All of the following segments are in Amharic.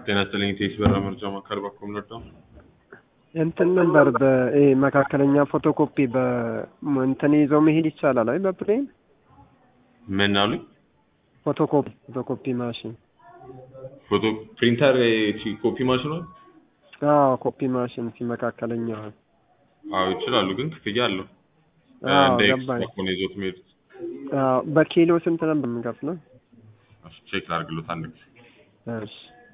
ጤና ይስጥልኝ ቴስ በራ መርጃ ማካል ባኮም ነበር እንትን ነበር በይሄ መካከለኛ ፎቶኮፒ በእንትን ይዘው መሄድ ይቻላል? አይ በፕሌን ምን አሉኝ? ፎቶኮፒ ፎቶኮፒ ማሽን ፎቶ ፕሪንተር ኮፒ ማሽኗል? አዎ ኮፒ ማሽን ሲ መካከለኛ አዎ ይችላሉ፣ ግን ክፍያ አለው። አዎ እንደ ገባኝ። ኤክስፓ ነው ይዞት የሚሄዱት። አዎ በኪሎ ስንት ነበር የምንከፍለው? እሺ፣ ቼክ ላድርግሎት አንድ ጊዜ። እሺ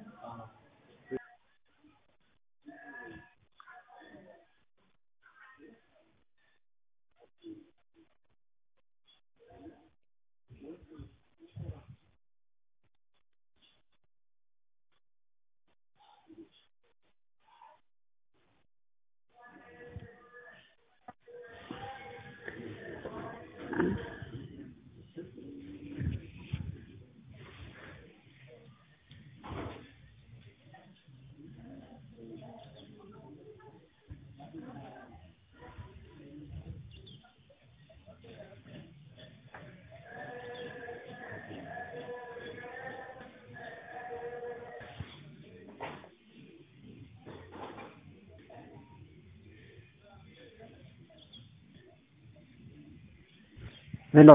ሄሎ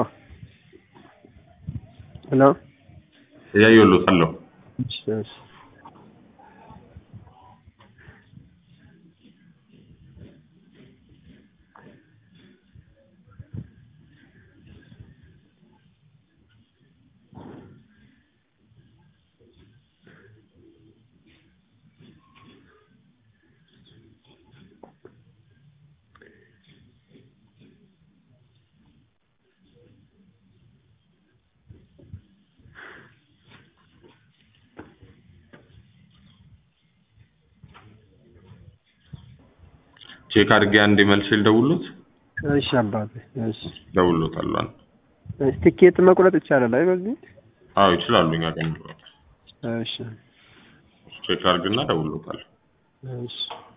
ሄሎ እያየሁሎት አለው። እሺ እሺ ቼክ አድርጌ አንዴ መልሼ ልደውልሎት። እሺ አባቴ እሺ ደውልሎታል። አንድ እሺ ትኬት መቁረጥ ይቻላል? አይ በዚህ አዎ ይችላሉ። እኛ ቀን እሺ ቼክ አድርግና ደውልሎታል። እሺ